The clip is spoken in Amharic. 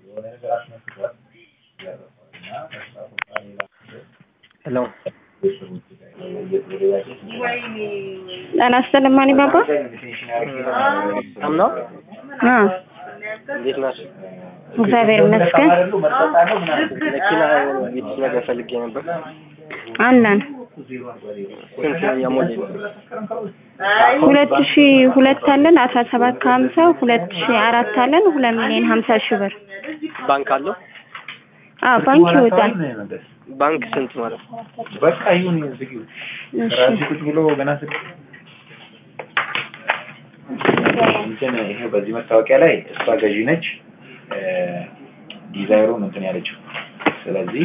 ሄሎ ጤና ይስጥልኝ ማን ባባ? ሰላም ነው? አ እንዴት ናችሁ? እግዚአብሔር ይመስገን መኪና ቤት ነገር ፈልጌ ነበር። አለን። ስንት የሞዴል ነው? ሁለት ሺ ሁለት አለን አስራ ሰባት ከሀምሳ ሁለት ሺ አራት አለን ሁለት ሚሊዮን ሀምሳ ሺህ ብር ባንክ አለው? አ ባንክ ይወጣል። ባንክ ስንት ማለት ነው? በቃ ይሁን ዝጊው። እሺ ራሱ ቁጭ ብሎ ገና ስልክ እንትን ይሄ በዚህ መታወቂያ ላይ እሷ ገዢ ነች ዲዛይሩን እንትን ያለችው ስለዚህ